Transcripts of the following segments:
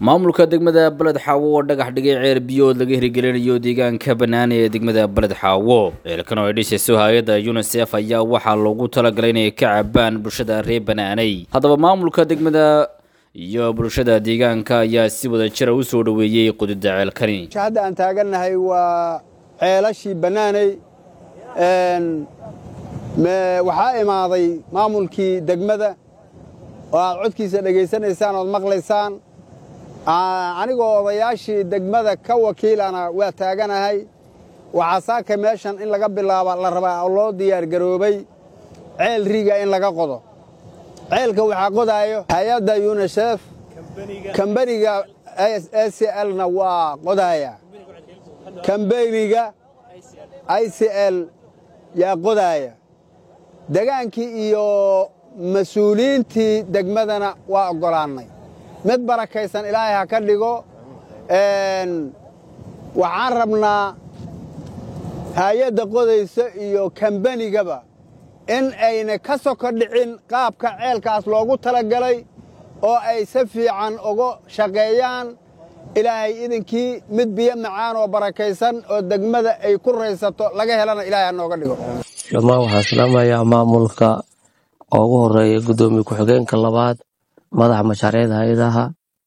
maamulka degmada beled xaawo oo dhagax dhigay ceer biyood laga hirgelinayo deegaanka bannaan ee degmada beled xaawo ceelkan oo ay dhisayso hay-adda unisef ayaa waxaa loogu talagalay inay ka cabaan bulshada reer banaaney haddaba maamulka degmada iyo bulshada deegaanka ayaa si wada jira u soo dhoweeyey qudida ceelkani hadda aan taagannahay waa ceelashii bannaaney waxaa imaaday maamulkii degmada oo aad codkiisa dhegaysanaysaan ood maqlaysaan anigoo odayaashii degmada ka wakiilana waa taaganahay waxaa saaka meeshan in laga bilaaba la rabaa oo loo diyaargaroobay ceel riga in laga qodo ceelka waxaa qodaayo hay-adda yunisef kambaniga a c lna waa qodaaya kambeniga i c l yaa qodaaya degaankii iyo mas-uuliyiintii degmadana waa oggolaannay mid barakaysan ilaahay ha ka dhigo waxaan rabnaa hay-adda qodaysa iyo kambanigaba in ayna ka soko dhicin qaabka ceelkaas loogu talagalay oo ay si fiican uga shaqeeyaan ilaahay idinkii mid biyo macaan oo barakaysan oo degmada ay ku raysato laga helana ilaahay ha nooga dhigo dhammaan waxaan salaamayaa maamulka oo ugu horeeya guddoomiye ku-xigeenka labaad madaxa mashaariicda hay-adaha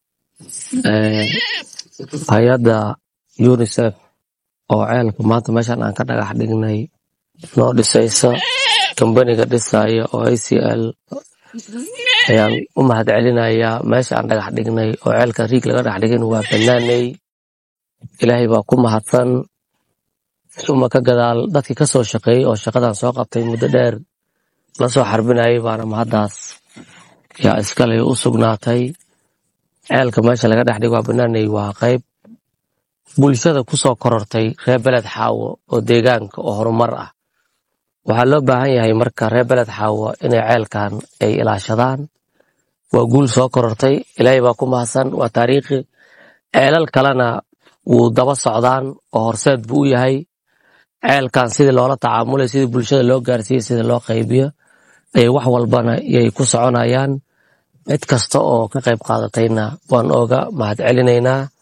hay-adda unisef oo ceelka maanta meeshan aan ka dhagax dhignay noo dhisaysa kambaniga dhisaya oo a c l ayaan u mahad celinayaa meesha aan dhagax dhignay oo ceelka riig laga dhex dhigin waa bannaaney ilaahay baa ku mahadsan uma ka gadaal dadkii ka soo shaqeeyey oo shaqadan soo qabtay muddo dheer la soo xarbinayay baana mahaddaas yaa iskale u sugnaatay ceelka meesha laga dhex dhigo waa bannaaney waa qayb bulshada ku soo korortay reer beled xaawo oo deegaanka oo horumar ah waxaa loo baahan yahay marka reer beled xaawo inay ceelkan ay ilaashadaan waa guul soo korortay ilaahay baa ku mahadsan waa taariikhi ceelal kalena wuu daba socdaan oo horseed buu u yahay ceelkan sidii loola tacaamulay sidii bulshada loo gaarsiiyey sida loo qaybiyo ayay wax walbana yay ku soconayaan cid kasta oo ka qayb qaadatayna waan ooga mahad celinaynaa